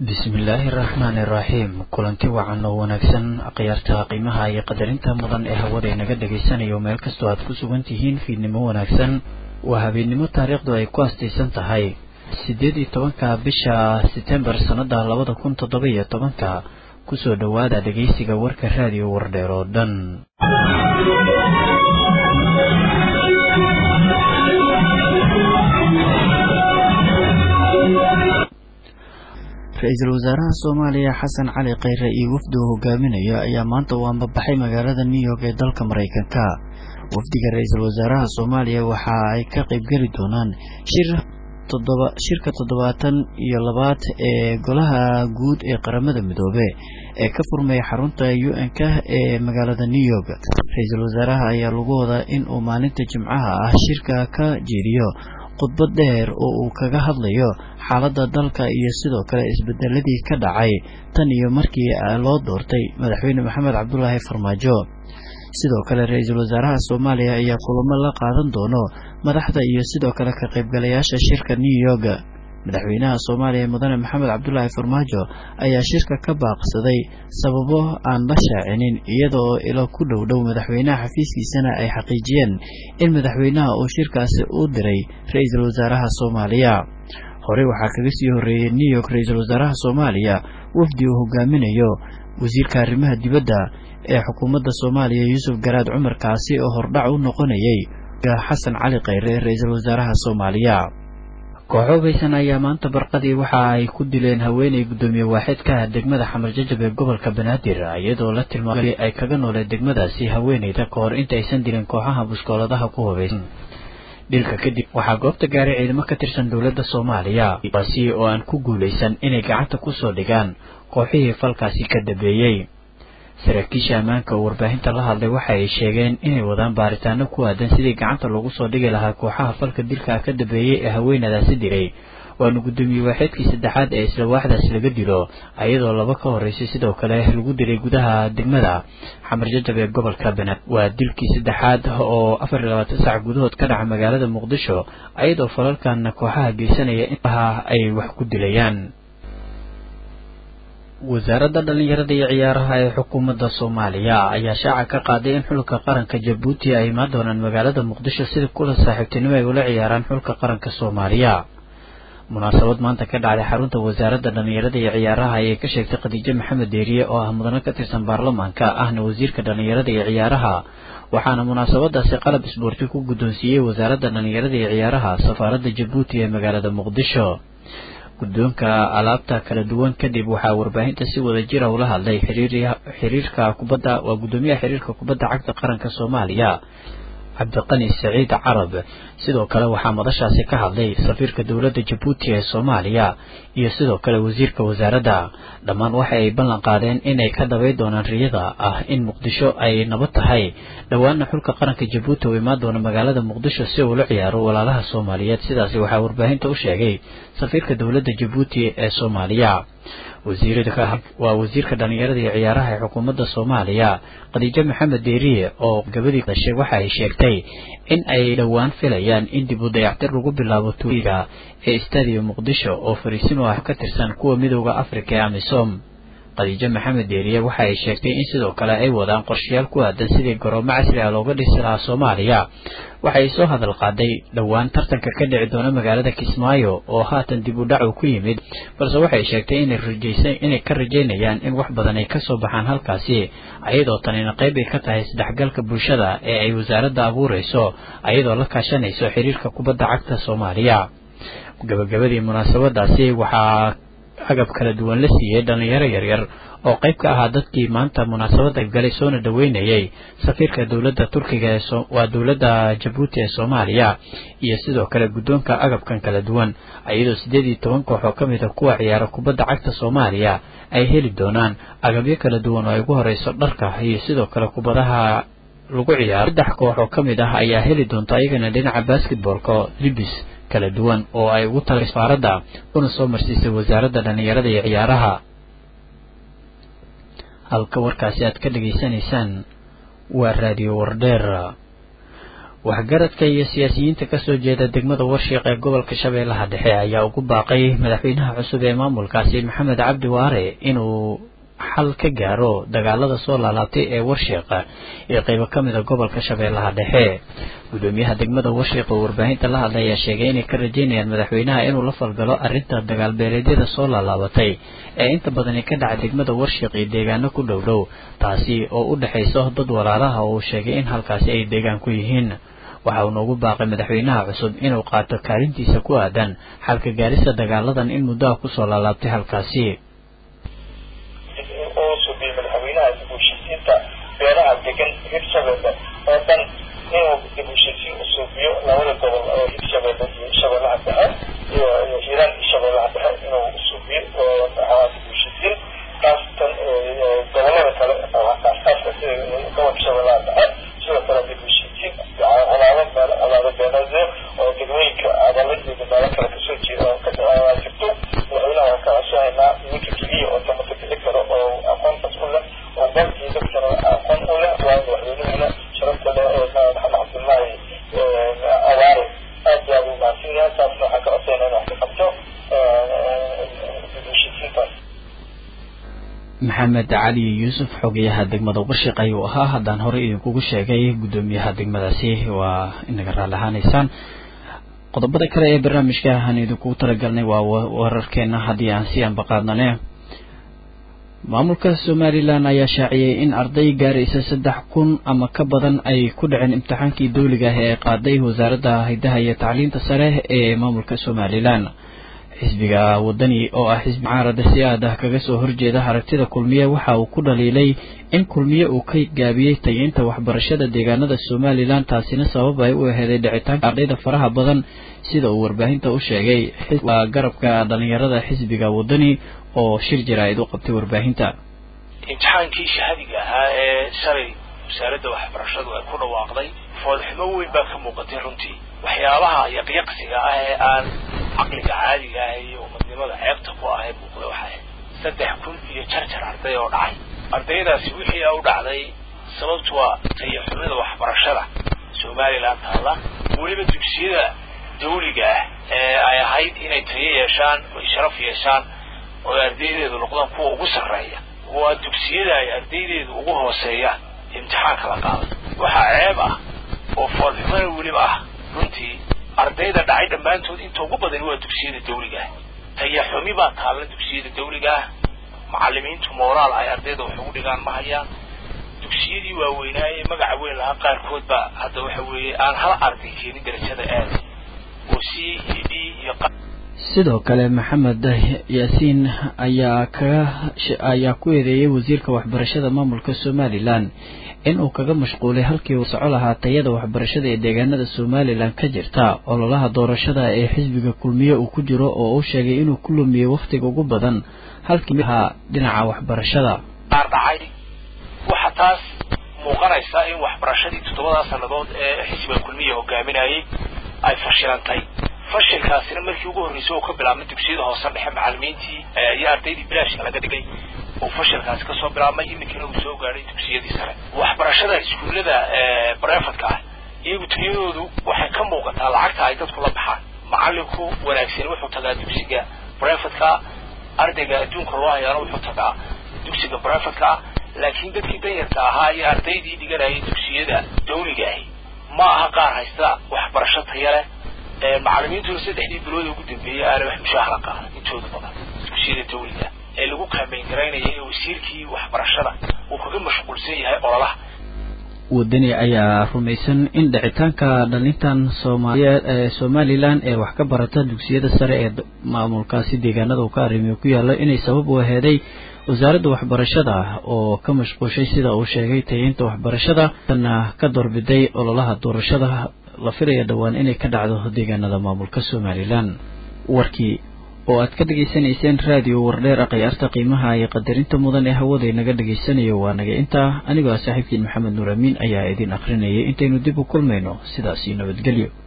bismillaahi araxmaani iraxiim kulanti wacan oo wanaagsan khiyaarta qiimaha iyo qadarinta mudan ee hawada inaga dhagaysanayo meel kastoo aad ku sugan tihiin fiidnimo wanaagsan waa habeennimo taariikhdu ay ku astaysan tahay siddeed iyo tobanka bisha setembar sannada labada kun toddoba iyo tobanka kusoo dhowaada dhegaysiga warka raadiyo wardheer oo dhan ra-iisul wasaaraha soomaaliya xasan cali kheyre iyo wafdi uu hogaaminayo ayaa maanta u ambabaxay magaalada new york ee dalka maraykanka wafdiga ra-iisul wasaaraha soomaaliya waxa ay ka qeybgeli doonaan shir shirka toddobaatan iyo labaad ee golaha guud ee qaramada midoobe ee ka furmaya xarunta u n k ee magaalada new york ra-iisul wasaaraha ayaa lagu wadaa in uu maalinta jimcaha ah shirka ka jeediyo khudbad dheer oo uu kaga hadlayo xaaladda dalka iyo sidoo kale isbedeladii ka dhacay tan iyo markii loo doortay madaxweyne maxamed cabdulaahi farmaajo sidoo kale ra-iisul wasaaraha soomaaliya ayaa kulamo la qaadan doono madaxda iyo sidoo kale ka qaybgalayaasha shirka new york madaxweynaha soomaaliya mudane maxamed cabdulaahi farmaajo ayaa shirka ka baaqsaday sababo aan la shaacinin iyadaoo ilo ku dhow dhow madaxweynaha xafiiskiisana ay xaqiijiyeen in madaxweynaha uu shirkaasi u diray ra-iisul wasaaraha soomaaliya horey waxaa kaga sii horreeyey new york ra-iisul wasaaraha soomaaliya wafdi uu hogaaminayo wasiirka arrimaha dibadda ee xukuumadda soomaaliya yuusuf garaad cumar kaasi oo hordhac u noqonayay xasan cali kheyre ra-iisul wasaaraha soomaaliya kooxo baysan ayaa maanta barqadii waxa ay ku dileen haweeney guddoomiye waaxid ka ah degmada xamar jajab ee gobolka banaadir iyadoo la tilmaamay ay kaga noolee degmadaasi haweeneyda ka hor inta aysan dilin kooxaha buskooladaha ku hubaysan dhilka kadib waxaa goobta gaaray ciidamo ka tirsan dowladda soomaaliya kuwaasi oo aan ku guulaysan inay gacanta kusoo dhigaan kooxihii falkaasi ka dambeeyey saraakiisha ammaanka oo warbaahinta la hadlay waxa ay sheegeen inay wadaan baaritaano ku aadan sidii gacanta loogu soo dhigi lahaa kooxaha falka dilka ka dambeeyey ee haweenadaasi diray waana guddoomiye waaxeedkii saddexaad ee isla waaxdaas laga dilo ayadoo laba ka horreysay sidoo kale lagu dilay gudaha degmada xamar jajab ee gobolka banaadir waa dilkii saddexaad oo afar iyo labaatan sac gudahood ka dhaca magaalada muqdisho ayadoo falalkan kooxaha geysanaya inha ay wax ku dilayaan wasaaradda dhallinyarada iyo ciyaaraha ee xukuumadda soomaaliya ayaa shaaca ka qaaday in xulka qaranka jabuuti ay imaan doonaan magaalada muqdisho sida kula saaxiibtinimo ay ula ciyaaraan xulka qaranka soomaaliya munaasabad maanta ka dhacday xarunta wasaaradda dhallinyarada iyo ciyaaraha ayay ka sheegtay khadiijo maxamed deeriye oo ah mudano ka tirsan baarlamaanka ahna wasiirka dhallinyarada iyo ciyaaraha waxaana munaasabadaasi qalab isboorti ku guddoonsiiyey wasaaradda dhallinyarada iyo ciyaaraha safaaradda jabuuti ee magaalada muqdisho guddoonka alaabta kala duwan kadib waxaa warbaahinta si wada jira ula hadlay xiriirka kubadda waa guddoomiyaha xiriirka kubadda cagta qaranka soomaaliya cabdiqani saciid carab sidoo kale waxaa madashaasi ka hadlay safiirka dowladda jabuuti ee soomaaliya iyo sidoo kale wasiirka wasaaradda dhammaan waxa ay ballan qaadeen inay ka dabay doonaan riyada ah in muqdisho ay nabad tahay dhowaana xulka qaranka jabuuti uu imaan doono magaalada muqdisho si uu la ciyaaro walaalaha soomaaliyeed sidaasi waxaa warbaahinta u sheegay safiirka dowladda jabuuti ee soomaaliya waa wasiirka dhallinyarada iyo ciyaaraha ee xukuumadda soomaaliya khadiijo maxamed deeriye oo gabadii dhashay waxa ay sheegtay in ay dhowaan filayaan in dib u dayactir lagu bilaabo tuuliga ee stadium muqdisho oo fariisin u ah ka tirsan kuwa midooda afrika ee amisom khadiijo maxamed deeriye waxa ay sheegtay in sidoo kale ay wadaan qorshayaal ku aadan sidii garoomo casri ah looga dhisi lahaa soomaaliya waxay soo hadal qaaday dhowaan tartanka ka dhici doona magaalada kismaayo oo haatan dib u dhac uu ku yimid balse waxay sheegtay inay ka rajaynayaan in wax badan ay kasoo baxaan halkaasi ayadoo tanina qayb ay ka tahay isdhexgalka bulshada ee ay wasaaradda abuurayso ayadoo la kaashanayso xiriirka kubadda cagta soomaaliya gabagabadii munaasabadaasi waxaa agab kala duwan la siiyey dhallinyaro yaryar oo qayb ka ahaa dadkii maanta munaasabadda galay soona dhaweynayay safiirka dowladda turkiga ee waa dowladda jabuuti ee soomaaliya iyo sidoo kale guddoonka agabkan kala duwan iyadoo siddeed iyo toban koox oo ka mid a kuwa ciyaara kubadda cagta soomaaliya ay heli doonaan agabyo kala duwan oo ay ugu horeyso dharka iyo sidoo kale kubadaha lagu ciyaaro saddex koox oo ka mid ah ayaa heli doonta ayagana dhinaca basketboolka libis kala duwan oo ay ugu talay safaaradda una soo marsiisay wasaaradda dhallinyarada iyo ciyaaraha halka warkaasi aad ka dhegaysanaysaan waa raadiyo wardheer waxgaradka iyo siyaasiyiinta kasoo jeeda degmada warshiiq ee gobolka shabeellaha dhexe ayaa ugu baaqay madaxweynaha cusub ee maamulkaasi maxamed cabdi waare inuu xal ka gaaro dagaalada soo laalaabtay ee warshiiqa ee qeybo ka mida gobolka shabeellaha dhexe gudoomiyaha degmada warshiiq oo warbaahinta la hadlay ayaa sheegay inay ka rajeynayaan madaxweynaha inuu la falgalo arrinta dagaalbeeleedyada soo laalaabatay ee inta badani ka dhaca degmada warshiiq iyo deegaano ku dhow dhow taasi oo u dhexayso dad walaalaha oo uu sheegay in halkaasi ay deegaan ku yihiin waxa uu noogu baaqay madaxweynaha cusub inuu qaato kaalintiisa ku aadan xalka gaarista dagaaladan in muddoha kusoo laalaabtay halkaasi oo subiye madaxweynaha dib u heshiisiinta beelaha degan hirshabeelle oo dhan inuu dib u heshiisiin u suubiyo labada gobol oo hirshabeelle iyo shabeellaha dhexe iyo hiiraan iyo shabeellaha dhexe inuu suubiyo oo maxaa dib u heshiisiin kaastan gobolada kale aasaaska sida gobolka shabeellaha dhexe sidoo kale dib u heshiisiin colaado meel colaado beeleedyo oo degmooyinka adala iyo meelo kale kasoo jeeda oo ka jirto madaxweynaha waan ka codsonaynaa ninka keliya oo tamata bixi karo oo aqoontaas u leh oo dalkii dadkana aqoon u leh waa madaxweynahuna sharafta leh ee maxamed cabdullaahi awaare aad iyo aad u mahadsan yahay taasna waxaan ka codsaynaa in wax ka qabto dib u heshiisiintaas maxamed cali yuusuf xogayaha degmada warshiq ayuu ahaa haddaan horey idinkugu sheegay guddoomiyaha degmadaasi waa inaga raalli ahaanaysaan qodobada kale ee barnaamijka aan idinkugu talagalnay waa wararkeena haddii aan si anbaqaadnane maamulka somalilan ayaa shaaciyey in arday gaaraysa saddex kun ama ka badan ay ku dhaceen imtixaankii dawliga ah ee qaaday wasaaradda hidaha iyo tacliinta sare ee maamulka somalilan xisbiga wadani oo ah xisbi mucaarada si aad ah kaga soo horjeeda aragtida kulmiye waxa uu ku dhaliilay in kulmiye uu ka gaabiyey tayeynta waxbarashada deegaanada somalilan taasina sabab ay u aheeday dhicitaanka ardayda faraha badan sida uu warbaahinta u sheegay garabka dhalinyarada xisbiga wadani oo shir jaraa'id u qabtay warbaahinta imtixaankii shahadiga ahaa ee shalay wasaaradda waxbarashadu ay ku dhawaaqday foolxumo weyn baa ka muuqatay runtii waxyaabaha yaqyaqsiga ah ee aan caqliga caadiga ah iyo umadnimada ceebta ku ah ee muuqda waxay saddex kun iyo jarjar arday oo dhacay ardaydaasi wixii u dhacday sababtu waa tayaxumida waxbarashada somalilan taalla weliba dugsiyada dawliga ah ee ay ahayd inay tayo yeeshaan oy sharaf yeeshaan oo ardaydeedu noqdaan kuwa ugu sarreeya waa dugsiyada ay ardaydeedu ugu hooseeyaan imtixaanka la qaaday waxaa ceeb ah oo foolxumana weliba ah runtii ardayda dhacay dhammaantood inta ugu badan waa dugsiyada dawliga ah tayaxumi baa taalla dugsiyada dawliga ah macalimiintu moraal ay ardayda wax ugu dhigaan ma hayaan dugsiyadii waaweynaaye magaca weyn lahaa qaarkood baa hadda waxa weeye aan hal arday keenin darajada aada oo c iyo d iyo sidoo kale maxamed yaasiin ayaa kaga ayaa ku eedeeyey wasiirka waxbarashada maamulka somalilan in uu kaga mashquulay halkii uu soco lahaa tayada waxbarashada ee deegaanada somalilan ka jirta ololaha doorashada ee xisbiga kulmiye uu ku jiro oo uu sheegay inuu ku lumiyey wakhtiga ugu badan halkii ahaa dhinaca waxbarashada qaar dhacay waxaa taas muuqanaysa in waxbarashadii toddobadaa sannadood ee xisbiga kulmiya hogaaminayay ay fashilantay fashilkaasina markii ugu horreysay oo ka bilaabmay dugsiyada hoose dhexe macalimiintii iyo ardaydii bilaashka laga dhigay oo fashilkaasi kasoo bilaabmay iminkana uu soo gaadhay dugsiyadii sare waxbarashada iskuullada brefadka ah iyagu tayadoodu waxay ka muuqataa lacagta ay dadku la baxaan macalinku wanaagsani wuxuu tagaa dugsiga brefadka ardayga adduunka loo hayaana wuxuu tagaa dugsiga brefadka laakiin dadkii danyarka ahaa iyo ardaydii dhiganayay dugsiyada dawliga ahi ma aha qaar haysta waxbarasho taya leh macalimiintuna saddexdii bilood ugu dambeeyey aana wax mushaahara qaadan intooda badan dugsiyada dawliga ee lagu kaambeyn garaynaya ee wasiirkii waxbarashada uu kaga mashquulsan yahay ololaha wadani ayaa rumaysan in dhicitaanka dhalintan soomaaliyeed ee somalilan ee wax ka barata dugsiyada sare ee maamulkaasi deegaanada uu ka arrimiyo ku yaalo inay sabab u aheeday wasaaradda waxbarashada oo ka mashquushay sida uu sheegay tayeynta waxbarashada tana ka doorbiday ololaha doorashada la filaya dhowaan inay ka dhacdo deegaanada maamulka somalilan warkii oo aad ka dhegaysanayseen raadiyo wardheer akhyaarta qiimaha iyo qadarinta mudan ee hawada inaga dhegaysanayo waa naga intaa anigoo ah saaxiibkiin maxamed nuur amiin ayaa idin akhrinayay intaynu dib u kulmayno sidaasi nabadgelyo